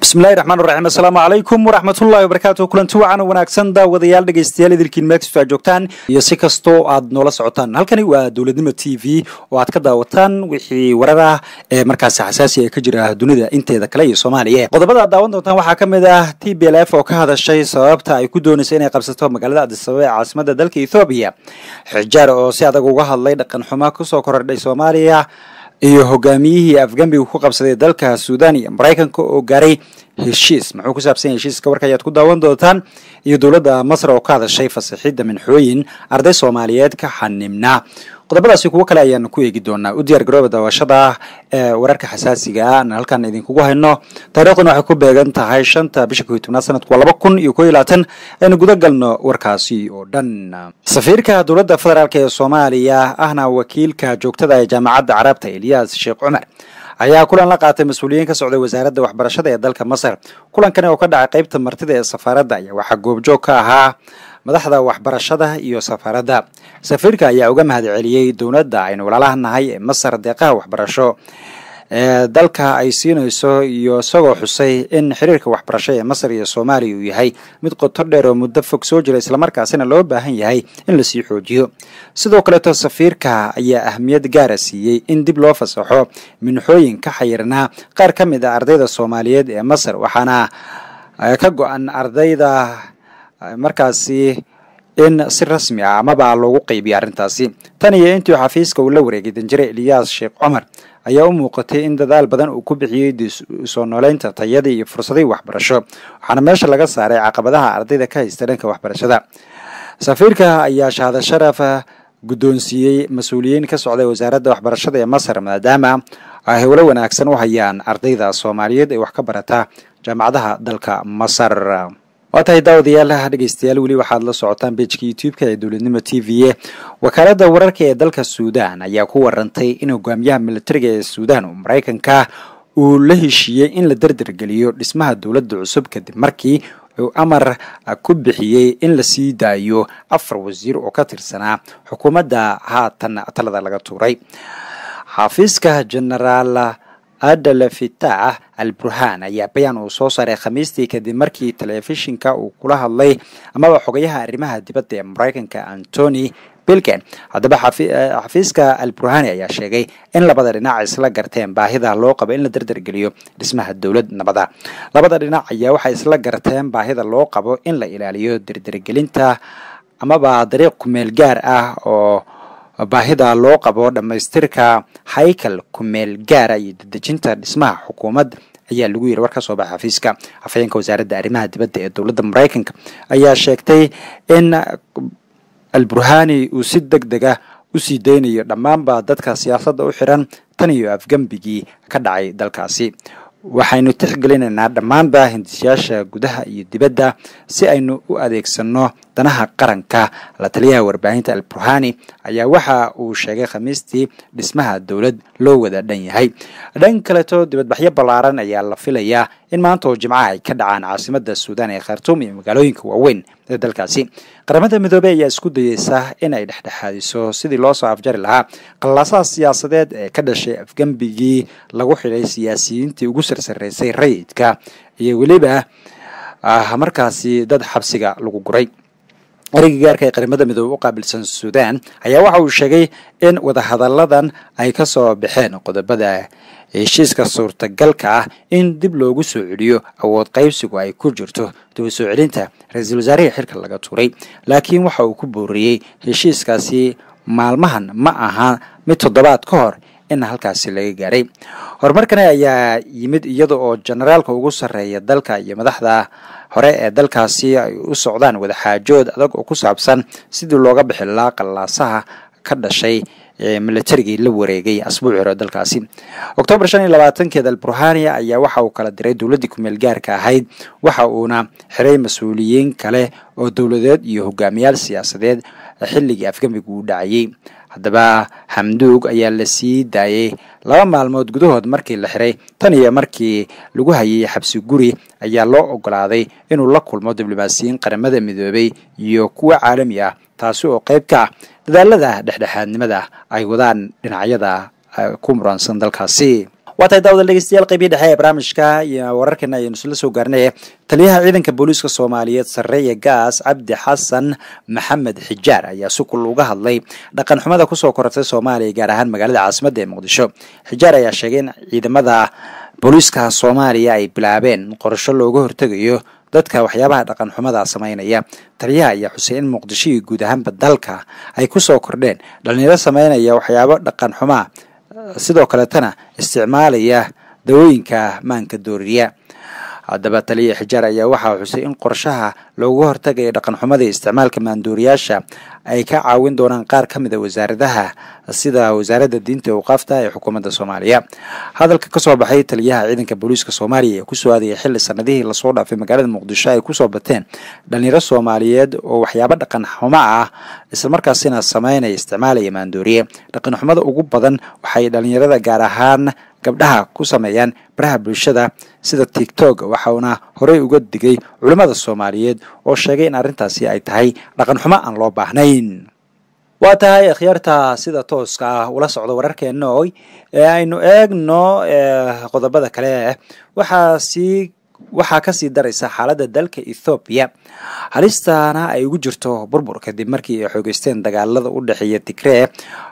bismillahi raxmaan raxiim assalaamu calaykum waraxmatullahi wabarakaatu kulanti wacan wanaagsan daawadayaal dhegeystayaal idilkiin meelkastoo aad joogtaan iyo si kastoo aad noola socotaan halkani waa dowladnimo t v oo aad ka daawataan wixii warar ah ee markaasi xasaasi ee ka jira dunida inteeda kale iyo soomaaliya qodobada aad daawan doontaan waxaa ka mid ah t b l f oo ka hadashay sababta ay ku doonaysa inay qabsato magaalada adisababa ee caasimada dalka ethoobiya xijaar oo si adag uga hadlay dhaqan xumo kusoo korordhay soomaaliya iyo hogaamiyihii afgambiga ku qabsaday dalka suudan iyo maraykanka oo gaaray heshiis muxuu ku saabsan yahay heshiiska warka ayaad ku daawan doontaan iyo dowladda masar oo ka hadashay fasaxidda minxooyin arday soomaaliyeed ka xanimnaa qodobadaasi kuwo kale ayaan ku eegi doonaa u diyaar garooba daawashada ee wararka xasaasiga ah aan halkan idinkugu hayno taariikhdan waxay ku beegan tahay shanta bisha kow iyo tobnaad sanadku waa laba kun iyo kow iyo labaatan aynu guda galno warkaasi oo dhan safiirka dowladda federaalk ee soomaaliya ahna wakiilka joogtada ee jaamacadda carabta eliyas sheekh cumar ayaa kulan la qaatay mas-uuliyiin ka socday wasaaradda waxbarashada ee dalka masar kulankani oo ka dhacay qeybta martida ee safaaradda ayaa waxaa goobjoog ka ahaa madaxda waxbarashada iyo safaaradda safiirka ayaa uga mahad celiyey dowladda aynu walaalaha nahay ee masar deeqaha waxbarasho ee dalka ay siinayso iyo isagoo xusay in xiriirka waxbarasho ee masar iyo soomaaliya uu yahay mid qoto dheer oo muddo fog soo jira islamarkaasina loo baahan yahay in lasii xoojiyo sidoo kaleeto safiirka ayaa ahmiyad gaara siiyey in dib loo fasaxo minxooyin ka xayirnaa qaar ka mid a ardayda soomaaliyeed ee masar waxaana ka go-an ardayda markaasi in si rasmi ah amaba loogu qeybiya arrintaasi tan iyo intii xafiiska uu la wareegay danjire eliyaas sheekh cumar ayaa u muuqatay in dadaal badan uu ku bixiyey soo nooleynta tayadii iyo fursadihii waxbarasho waxaana meesha laga saaray caqabadaha ardayda ka haysta dhanka waxbarashada safiirka ayaa shahada sharaf guddoonsiiyey mas-uuliyiin ka socday wasaaradda waxbarashada ee masar maadaama ay howlo wanaagsan u hayaan ardayda soomaaliyeed ee wax ka barata jaamacadaha dalka masar waa tahay daawadayaal dhegeystayaal weli waxaad la socotaan bejka youtube-ka ee dowladnimo t v e wakaaladda wararka ee dalka suudan ayaa ku warantay in hogaamiyaha militariga ee suudan oo maraykanka uu la heshiiyey in la derdergeliyo dhismaha dowladda cusub kadib markii uu amar ku bixiyey in la sii daayo afar wasiir oo ka tirsanaa xukuumadda haatan talada laga tuuray xafiiska genaraal adal fitaax al burhaan ayaa bayaan uu soo saaray khamiistii kadib markii telefishinka uu kula hadlay amaba xogayaha arrimaha dibadda ee maraykanka antony bilken haddaba xafiiska al burhani ayaa sheegay in labada dhinac isla garteen baahida loo qabo in la derdergeliyo dhismaha dowlad nabada labada dhinac ayaa waxay isla garteen baahida loo qabo in la ilaaliyo derdergelinta amaba dariiq kumeel gaar ah oo baahida loo qabo dhammaystirka haykal kumeel gaara iyo dedejinta dhismaha xukuumad ayaa lagu yiri war ka soo baxa xafiiska afhayeenka wasaaradda arrimaha dibadda ee dowladda maraykanka ayaa sheegtay in al burhani uu si deg deg ah usii daynayo dhammaanba dadka siyaasadda u xiran tan iyo afgembigii ka dhacay dalkaasi waxaynu tixgelinaynaa dhammaanba hindisyaasha gudaha iyo dibadda si aynu u adeegsano danaha qaranka la taliyaha warbaahinta al burhani ayaa waxa uu sheegay khamiistii dhismaha dowlad loo wada dhan yahay dhan kaleto dibadbaxyo ballaaran ayaa la filayaa in maanta oo jimcaha ay ka dhacaan caasimada suudan ee khartuum iyo magaalooyinka waaweyn ee dalkaasi qaramada midoobey ayaa isku dayeysa in ay dhexdhexaadiso sidii loo soo afjari lahaa qallaasaha siyaasadeed ee ka dhashay afgembigii lagu xidhay siyaasiyiintii ugu sarsareysay rayidka iyo weliba markaasi dad xabsiga lagu guray ereyga gaarka ee qaramada midoobe u qaabilsan suudan ayaa waxa uu sheegay in wadahadalladan ay ka soo baxeen qodobada heshiiska suurtagalka ah in dib loogu soo celiyo awood qaybsigu ay ku jirto daba soo celinta ra-iisul wasaarihii xilka laga tuuray laakiin waxa uu ku booriyey heshiiskaasi maalmahan ma aha mid toddobaad ka hor in halkaasi laga gaaray horumarkani ayaa yimid iyada oo generaalka ugu sarreeya dalka iyo madaxda hore ee dalkaasi ay u socdaan wadaxaajood adag oo ku saabsan sidii looga bixi lahaa qallaasaha ka dhashay militarigii la wareegay asbuuci hore dalkaasi oktoobar shan iyo labaatankeeda al burhania ayaa waxa uu kala diray dowladdii kumeel gaarka ahayd waxa uuna xiray mas-uuliyiin kale oo dowladeed iyo hogaamiyaal siyaasadeed xilligii afgembiga uu dhacayey haddaba xamduug ayaa la sii daayay laba maalmood gudahood markii la xiray tan iyo markii lagu hayay xabsi guri ayaa loo ogolaaday inuu la kulmo diblomaasiyiin qaramada midoobay iyo kuwa caalami ah taasi oo qayb ka ah dadaalada dhexdhexaadnimada ay wadaan dhinacyada ku muransan dalkaasi waa tahay daawada dhegeystayaal qeybii dhexe ee barnaamijka iyo wararkeena ayaynu isla soo gaarnay taliyaha ciidanka booliiska soomaaliyeed sarreeya gaas cabdi xasan maxamed xijaar ayaa si kul uga hadlay dhaqan xumada kusoo korortay soomaaliya gaar ahaan magaalada caasimadda ee muqdisho xijaar ayaa sheegay in ciidamada booliiska soomaaliya ay bilaabeen qorasho looga hortegayo dadka waxyaabaha dhaqan xumada sameynaya taliyaha ayaa xusay in muqdisho iyo guud ahaanba dalka ay kusoo kordheen dhalinyaro sameynaya waxyaabo dhaqan xumaa sidoo kaleetana isticmaalaya dawooyinka maanka dooriya haddaba taliya xijaar ayaa waxaa xusay in qorshaha looga hortagaya dhaqan xumada iyo isticmaalka maandooriyaasha ay ka caawin doonaan qaar ka mid a wasaaradaha sida wasaaradda diinta e awqaafta ee xukuumadda soomaaliya hadalka kasoo baxay taliyaha ciidanka booliiska soomaaliya ee kusoo aadayay xilli sanadihii lasoo dhaafay magaalada muqdisho ay kusoo bateen dhalinyaro soomaaliyeed oo waxyaabo dhaqan xumo ah islamarkaasina sameynaya isticmaalaya maandooriye dhaqan xumada ugu badan waxay dhalinyarada gaar ahaan gabdhaha ku sameeyaan baraha bulshada sida tigtog waxauna horey uga digay culimmada soomaaliyeed oo sheegay in arrintaasi ay tahay dhaqan xumo aan loo baahnayn waa tahay akhyaarta sida tooska ah ula socda wararkeena oy ee aynu eegno qodobada kale waxaa sii waxaa kasii daraysa xaaladda dalka ethoobiya halistaana ay ugu jirto burbur kadib markii ay xoogeysteen dagaalada u dhexeeya tigree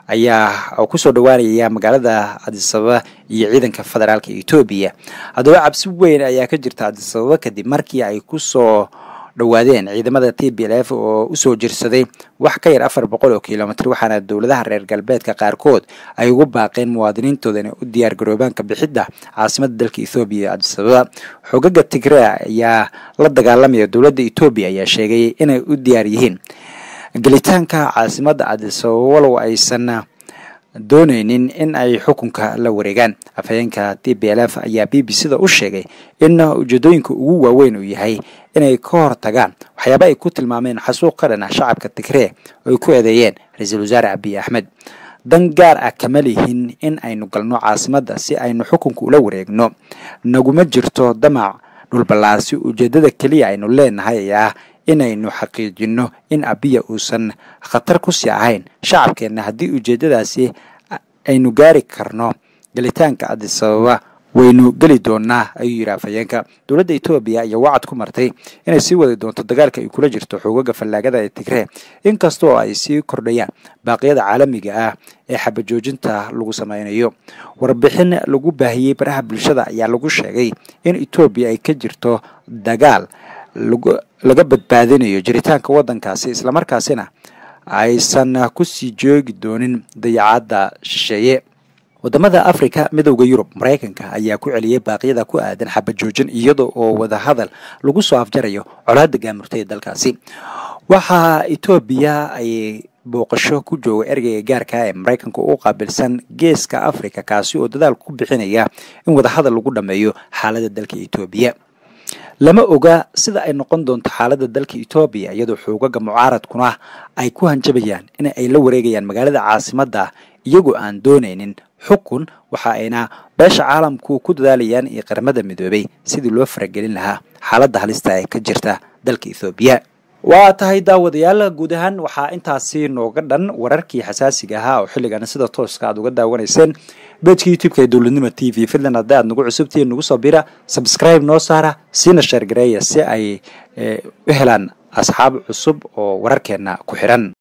ayaa kusoo dhawaanaya magaalada cadisababa iyo ciidanka federaalka etoobiya haddaba cabsi weyn ayaa ka jirta cadisababa kadib markii ay kusoo dhawaadeen ciidamada t b l f oo usoo jirsaday wax ka yar afar boqol oo kilomitr waxaana dowladaha reer galbeedka qaarkood ay ugu baaqeen muwaadiniintooda inay u diyaar garoobaanka bixidda caasimada dalka ethoobiya ee cadisababa xogaga tigree ayaa la dagaalamaya dowladda etoobiya ayaa sheegay inay u diyaar yihiin gelitaanka caasimada cadisababa walow aysan dooneynin in ay xukunka la wareegaan afhayeenka t b l f ayaa b b c da u sheegay in ujeedooyinka ugu waaweyn uu yahay inay ka hortagaan waxyaaba ay ku tilmaameen xasuuq ka dhan ah shacabka tigree oo ay ku eedeeyeen ra-iisul wasaare abiy axmed dan gaar ah kama lihin in aynu galno caasimadda si aynu xukunka ula wareegno naguma jirto damac dhulballaarsi ujeeddada keliya aynu leenahay ayaa inaynu xaqiijino in abiya uusan khatar ku sii ahayn shacabkeenna haddii ujeeddadaasi aynu gaari karno gelitaanka cadisababa waynu geli doonaa ayuu yidhi afhayeenka dowladda etoobiya ayaa wacad ku martay inay sii wadi doonto dagaalka ay kula jirto xoogaga fallaagada ee tigree inkastoo ay sii kordhayaan baaqyada caalamiga ah ee xabajoojinta lagu sameynayo warbixin lagu baahiyey baraha bulshada ayaa lagu sheegay in etoobiya ay ka jirto dagaal laga badbaadinayo jiritaanka waddankaasi islamarkaasina aysan kusii joogi doonin dayacadda shisheeye wadamada africa midowda yurub maraykanka ayaa ku celiyey baaqyada ku aadan xabajoojin iyada oo wadahadal lagu soo afjarayo colaadda gaamurtay ee dalkaasi waxaa etoobiya ay booqasho ku jooga ergeyga gaarka ee maraykanka u qaabilsan geeska africa kaasi oo dadaal ku bixinaya in wadahadal lagu dhameeyo xaaladda dalka etoobiya lama oga sida ay noqon doonto xaaladda dalka etoobiya iyadoo xoogaga mucaaradkuna ay ku hanjabayaan in ay la wareegayaan magaalada caasimadda iyagoo aan doonaynin xukun waxa ayna beesha caalamku ku dadaalayaan iyo qaramada midoobay sidii loo faragelin lahaa xaaladda halista ee ka jirta dalka ethoobiya waa tahay daawadayaal guud ahaan waxaa intaasi nooga dhan wararkii xasaasiga ahaa oo xilligan sida tooska aad uga daawanayseen beejka youtube-ka ee dowladnimo t v fidlan haddii aad nagu cusubtihiin nagu soo bira subscribe noo saara siina sheergareeya si ay u helaan asxaab cusub oo wararkeenna ku xiran